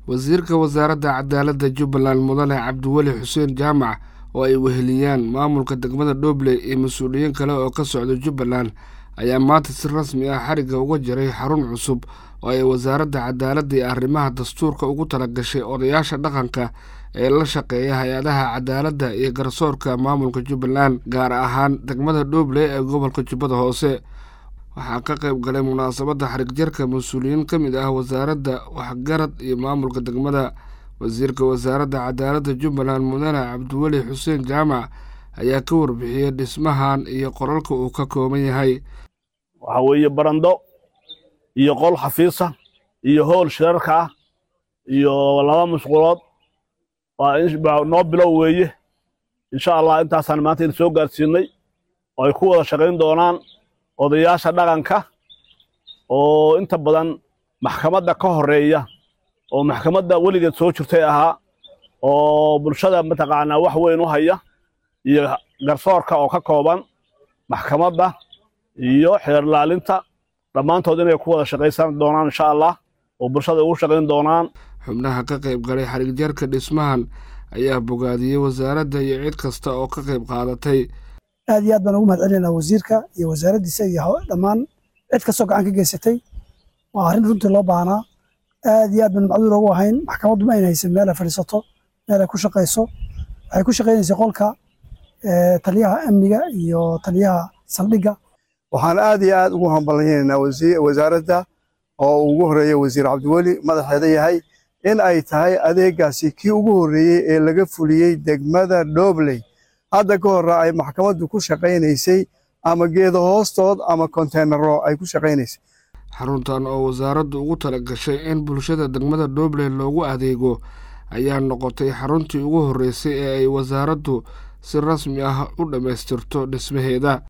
wasiirka wasaaradda cadaaladda jubbaland mudane cabdiweli xuseen jaamac oo ay weheliyaan maamulka degmada dhobley iyo mas-uuliyiin kale oo ka socda jubbaland ayaa maanta si rasmi ah xarigga uga jiray xarun cusub oo ay wasaaradda cadaaladda iyo arrimaha dastuurka ugu talagashay odayaasha dhaqanka ee la shaqeeya hay-adaha cadaaladda iyo garsoorka maamulka jubbaland gaar ahaan degmada dhobley ee gobolka jubbada hoose waxaa ka qayb galay munaasabadda xarigjarka mas-uuliyiin ka mid ah wasaaradda waxgarad iyo maamulka degmada wasiirka wasaaradda cadaaladda jubbaland mudane cabdiweli xuseen jaamac ayaa ka warbixiyey dhismahan iyo qolalka uu ka kooban yahay waxaa weeye barando iyo qol xafiisa iyo howl shirarka ah iyo laba musqulood waa noo bilow weeye insha allah intaasaan maanta idin soo gaarsiinay oo ay ku wada shaqayn doonaan odayaasha dhaqanka oo inta badan maxkamadda ka horeeya oo maxkamadda weligeed soo jirtay ahaa oo bulshada mataqaanaa wax weyn u haya iyo garsoorka oo ka kooban maxkamadda iyo xeerlaalinta dhammaantood inay ku wada shaqaysan doonaan insha allah oo bulshada ugu shaqayn doonaan xubnaha ka qayb galay xarigjarka dhismahan ayaa bogaadiyey wasaaradda iyo cid kasta oo ka qayb qaadatay aad iyo aad baan ugu mahad celinaa wasiirka iyo wasaaraddiisa iyo dhammaan cid kastoo gacan ka geysatay waa arrin runtii loo baahnaa aad iyo aad baan macduur ugu ahayn maxkamaddu ma ayna haysan meel ay fadhiisato meel ay ku shaqayso waxay ku shaqaynaysay qolka taliyaha amniga iyo taliyaha saldhigga waxaan aad iyo aad ugu hambalyaynaynaa wasaaradda oo ugu horreeya wasiir cabdiweli madaxeeda yahay in ay tahay adeegaasi kii ugu horreeyey ee laga fuliyey degmada dhobley hadda ka horra ay maxkamaddu ku shaqaynaysay ama geedo hoostood ama konteynaro ay ku shaqaynaysay xaruntan oo wasaaraddu ugu tala gashay in bulshada degmada dhobley loogu adeego ayaa noqotay xaruntii ugu horreysay ee ay wasaaraddu si rasmi ah u dhammaystirto dhismaheeda